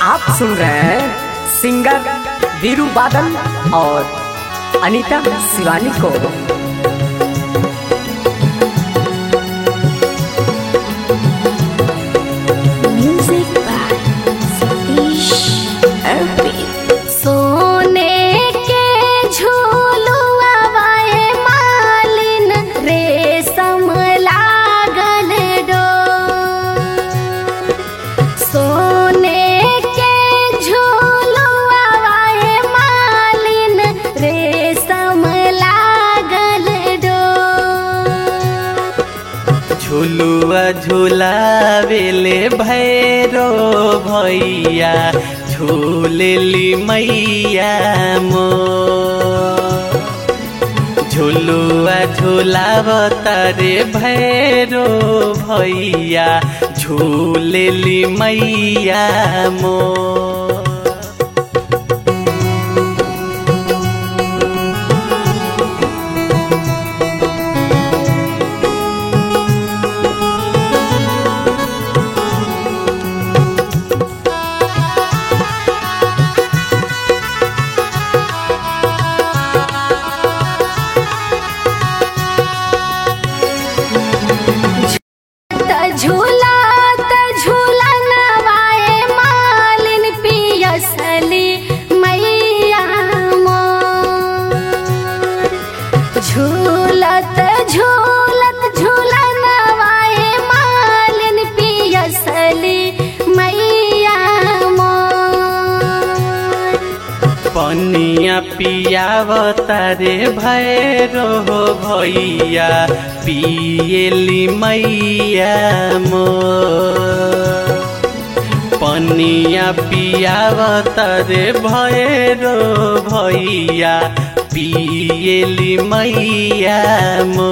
आप सुन रहे हैं सिंगर वीरू बादल और अनीता शिवानी को Music by Satish MP. सोने के झूलुआ वाए मालिन रेशम लागल डोर सोने के झूलुआ वाए मालिन रेशम लागल डोर झुलुआ झुलावेले भैरो भैया झूलेली मैया मो झुलुआ झुलावता रे भैरो भैया झूलेली मैया मो त झूला त झूला नवाए मालिन पियसली मैया मोर झूलत झूलत झूला नवाए मालिन पियसली मैया मोर पनिया पियावता रे भैरो भैया पियली मैया मो पनिया पियावता रे भैरो भैया पियली मैया मो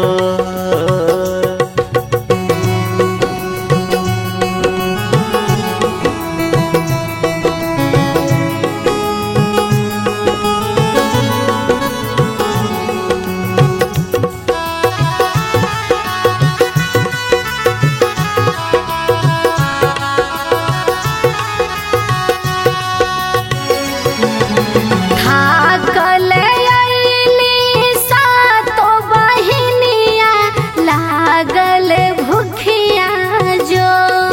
थाकल अइली सातो बहिनिया लागल भुखिया जो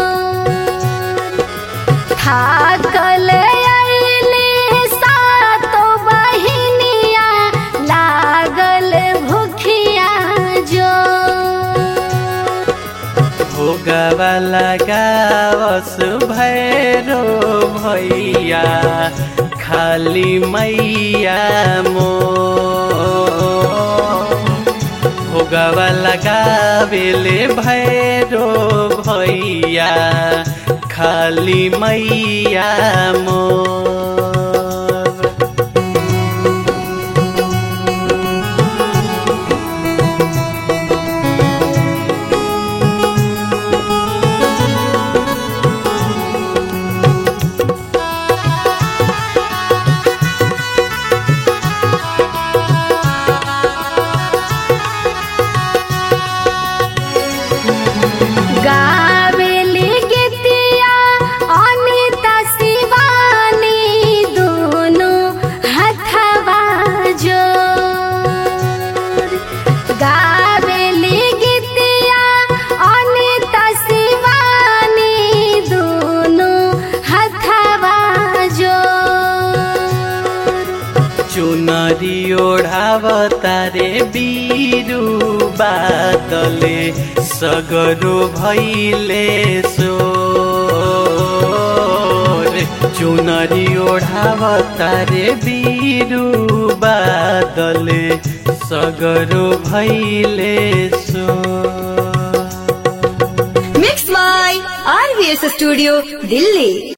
थाकल अइली सातो बहिनिया लागल भुखिया जो भोगवा लगावस भैरो भैया खाली मैया मो भोगवा लगावेले भैरो भैया खाली मैया मोर गावेली गीतिया अनिता शिवानी दोनों हथवा जोड़ गावेली गीतिया अनिता शिवानी दोनों हथवा जोड़ चुनरी ओढ़ावता रे बीरू बादले सगरो भैले सोर चुनरी ओढ़ावता रे बीरू बादले सगरो भैले सोर Mixed by RVS Studio, Delhi.